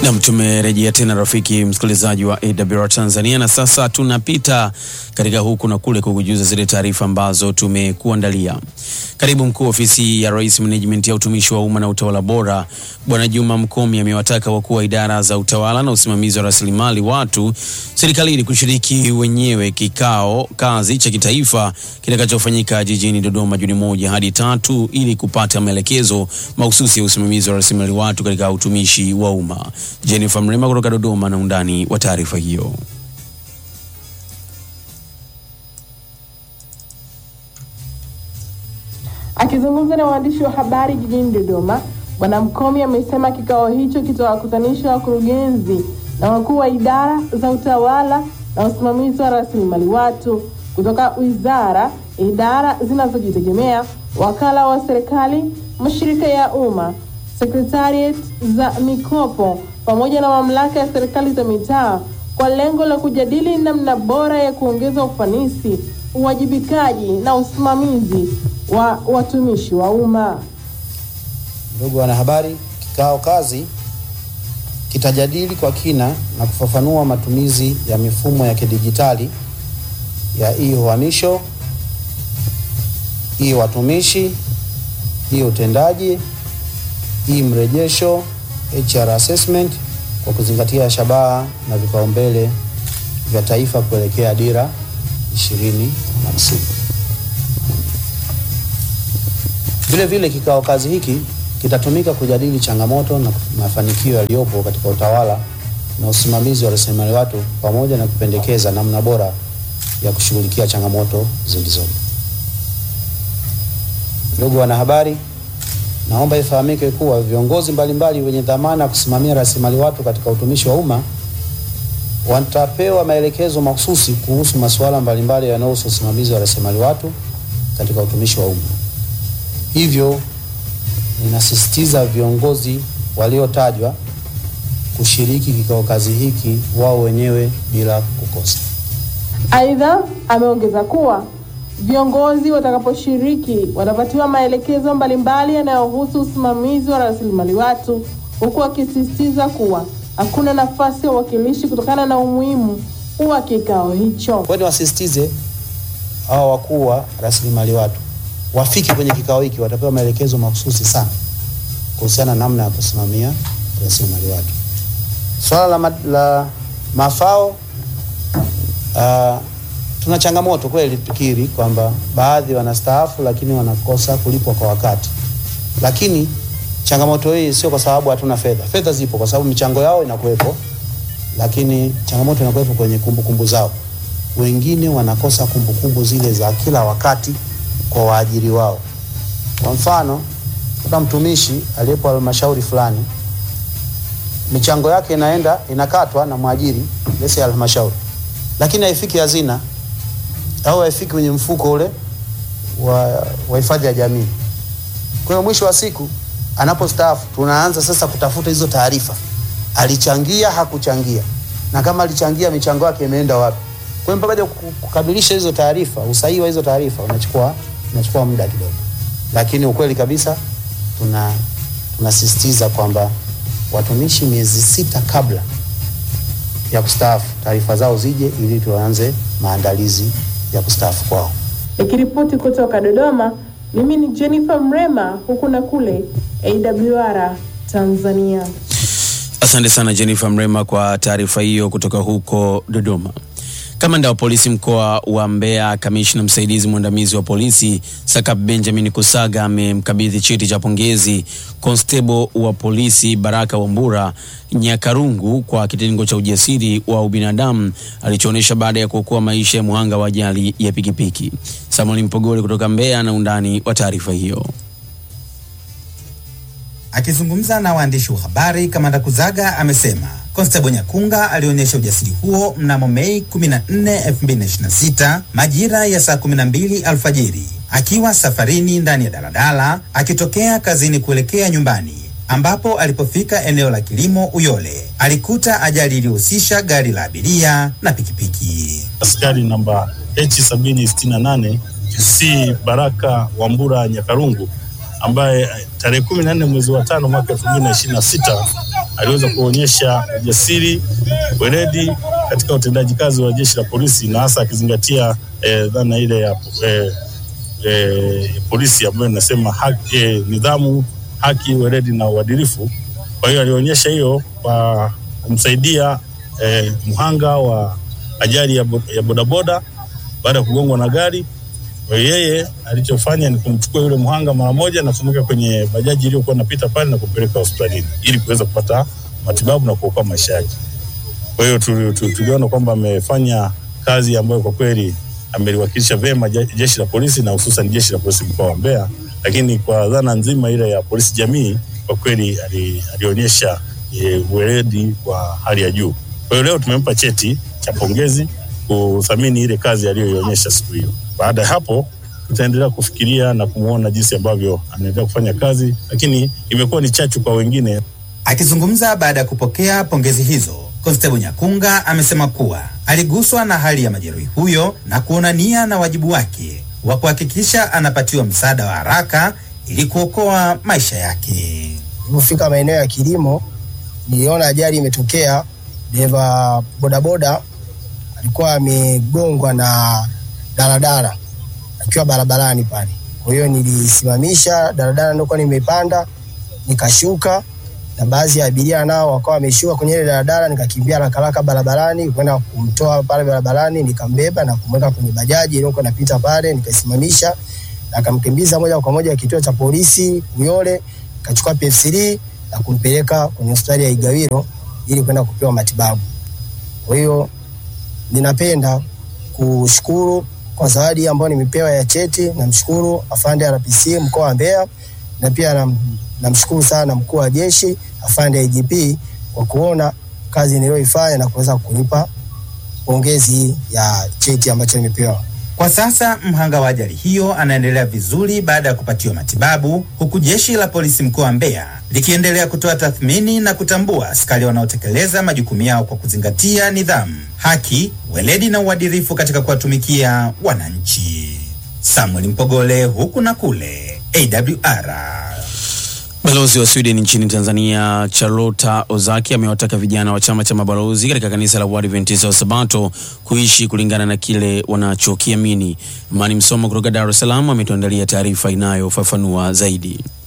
Nam, tumerejea tena rafiki msikilizaji wa AWR Tanzania, na sasa tunapita katika huku na kule kukujuza zile taarifa ambazo tumekuandalia. Karibu mkuu ofisi ya Rais Management ya utumishi wa umma na utawala bora Bwana Juma Mkomi amewataka wakuu wa idara za utawala na usimamizi wa rasilimali watu serikalini kushiriki wenyewe kikao kazi cha kitaifa kitakachofanyika jijini Dodoma Juni moja hadi tatu ili kupata maelekezo mahususi ya usimamizi wa rasilimali watu katika utumishi wa umma. Jennifer Mrema kutoka Dodoma na undani wa taarifa hiyo. Akizungumza na waandishi wa habari jijini Dodoma, Bwana Mkomi amesema kikao hicho kitawakutanisha wakurugenzi na wakuu wa idara za utawala na usimamizi wa rasilimali watu kutoka wizara, idara zinazojitegemea, wakala wa serikali, mashirika ya umma, sekretariat za mikopo pamoja na mamlaka ya serikali za mitaa kwa lengo la kujadili namna bora ya kuongeza ufanisi, uwajibikaji na usimamizi wa watumishi wa umma. Ndugu wanahabari, kikao kazi kitajadili kwa kina na kufafanua matumizi ya mifumo ya kidijitali ya e-uhamisho, e-watumishi, e-utendaji, e-mrejesho, HR assessment kwa kuzingatia shabaha na vipaumbele vya taifa kuelekea dira 2050. Vile vile kikao kazi hiki kitatumika kujadili changamoto na mafanikio yaliyopo katika utawala na usimamizi wa rasilimali watu pamoja na kupendekeza namna bora ya kushughulikia changamoto zilizopo. Ndugu wanahabari, naomba ifahamike kuwa viongozi mbalimbali wenye dhamana ya kusimamia rasilimali watu katika utumishi wa umma watapewa maelekezo mahususi kuhusu masuala mbalimbali yanayohusu usimamizi wa rasilimali watu katika utumishi wa umma. Hivyo ninasisitiza viongozi waliotajwa kushiriki kikao kazi hiki wao wenyewe bila kukosa. Aidha, ameongeza kuwa viongozi watakaposhiriki watapatiwa maelekezo mbalimbali yanayohusu usimamizi wa rasilimali watu, huku akisisitiza kuwa hakuna nafasi ya uwakilishi kutokana na umuhimu wa kikao hicho. Kwa hiyo wasisitize hao wakuu wa rasilimali watu wafike kwenye kikao hiki, watapewa maelekezo mahususi sana kuhusiana na namna ya kusimamia rasilimali watu. Swala la, ma la mafao uh, tuna changamoto kweli, tukiri kwamba baadhi wanastaafu lakini wanakosa kulipwa kwa wakati, lakini changamoto hii sio kwa sababu hatuna fedha. Fedha zipo kwa sababu michango yao inakuwepo, lakini changamoto inakuwepo kwenye kumbukumbu zao. Wengine wanakosa kumbukumbu zile za kila wakati kwa waajiri wao. Kwa mfano, kuna mtumishi aliyepo halmashauri fulani, michango yake inaenda inakatwa na mwajiri lesi ya halmashauri, lakini haifiki hazina au haifiki kwenye mfuko ule wa, wa hifadhi ya jamii. Kwa hiyo mwisho wa siku anapostaafu, tunaanza sasa kutafuta hizo taarifa, alichangia hakuchangia, na kama alichangia michango yake imeenda wapi? Kwa hiyo mpaka kukamilisha hizo taarifa, usahihi wa hizo taarifa unachukua unachukua muda kidogo, lakini ukweli kabisa tuna tunasisitiza kwamba watumishi miezi sita kabla ya kustaafu taarifa zao zije ili tuanze maandalizi ya kustaafu kwao. Nikiripoti kutoka Dodoma, mimi ni Jennifer Mrema, huku na kule AWR Tanzania. Asante sana Jennifer Mrema kwa taarifa hiyo kutoka huko Dodoma. Kamanda wa polisi mkoa wa Mbeya, kamishna msaidizi mwandamizi wa polisi Sakap Benjamin Kusaga amemkabidhi cheti cha pongezi konstebo wa polisi Baraka Wambura Nyakarungu kwa kitengo cha ujasiri wa ubinadamu alichoonyesha baada ya kuokoa maisha ya muhanga wa ajali ya pikipiki. Samuel Mpogole kutoka Mbeya na undani wa taarifa hiyo. Akizungumza na waandishi wa habari, kamanda Kuzaga amesema Konstebo Nyakunga alionyesha ujasiri huo mnamo Mei 14, 2026 majira ya saa 12 alfajiri akiwa safarini ndani ya daladala akitokea kazini kuelekea nyumbani, ambapo alipofika eneo la kilimo Uyole alikuta ajali iliyohusisha gari la abiria na pikipiki. Askari namba H768 C Baraka Wambura Nyakarungu ambaye tarehe kumi na nne mwezi wa tano mwaka elfu mbili na ishirini na sita aliweza kuonyesha ujasiri, weledi katika utendaji kazi wa jeshi la polisi na hasa akizingatia eh, dhana ile ya eh, eh, polisi ambayo inasema haki, eh, nidhamu, haki, weledi na uadilifu. Kwa hiyo alionyesha hiyo kwa kumsaidia eh, mhanga wa ajali ya, bo, ya bodaboda baada ya kugongwa na gari. Kwa hiyo yeye alichofanya ni kumchukua yule mhanga mara moja na kumweka kwenye bajaji iliyokuwa inapita pale na kumpeleka hospitalini ili kuweza kupata matibabu na kuokoa maisha yake. Kwa hiyo tuliona kwamba amefanya kazi ambayo kwa kweli ameliwakilisha vyema jeshi la polisi na hususan jeshi la polisi mkoa wa Mbeya, lakini kwa dhana nzima ile ya polisi jamii kwa kweli alionyesha uweledi wa hali ya juu. Kwa hiyo leo tumempa cheti cha pongezi kuthamini ile kazi aliyoionyesha siku hiyo. Baada ya hapo tutaendelea kufikiria na kumwona jinsi ambavyo anaendelea kufanya kazi, lakini imekuwa ni chachu kwa wengine. Akizungumza baada ya kupokea pongezi hizo, Konstebo Nyakunga amesema kuwa aliguswa na hali ya majeruhi huyo na kuona nia na wajibu wake wa kuhakikisha anapatiwa msaada wa haraka ili kuokoa maisha yake. Nilipofika maeneo ya kilimo, niliona ajali imetokea. Dereva bodaboda alikuwa amegongwa na daladala akiwa barabarani pale. Kwa hiyo nilisimamisha daladala nilikuwa nimepanda, nikashuka na baadhi ya abiria nao wakawa wameshuka kwenye ile daladala, nikakimbia haraka haraka barabarani kwenda kumtoa pale barabarani, nikambeba na kumweka kwenye bajaji iliyokuwa inapita pale, nikaisimamisha na akamkimbiza moja kwa moja kituo cha polisi Uyole, kachukua PF3 na kumpeleka kwenye hospitali ya Igawilo ili kwenda kupewa matibabu. Kwa hiyo ninapenda kushukuru kwa zawadi ambayo nimepewa ya cheti. Namshukuru afande RPC mkoa wa Mbeya na pia namshukuru na sana mkuu wa jeshi afande IGP kwa kuona kazi niliyoifanya na kuweza kunipa pongezi ya cheti ambacho nimepewa. Kwa sasa mhanga wa ajali hiyo anaendelea vizuri baada ya kupatiwa matibabu, huku jeshi la polisi mkoa wa Mbeya likiendelea kutoa tathmini na kutambua askari wanaotekeleza majukumu yao kwa kuzingatia nidhamu, haki, weledi na uadilifu katika kuwatumikia wananchi. Samuel Mpogole, huku na kule, AWR. Balozi wa Sweden nchini Tanzania Charlotta Ozaki amewataka vijana wa chama cha mabalozi katika kanisa la Waadventista wa Sabato kuishi kulingana na kile wanachokiamini. Imani Msomo kutoka Dar es Salaam ametuandalia taarifa inayofafanua zaidi.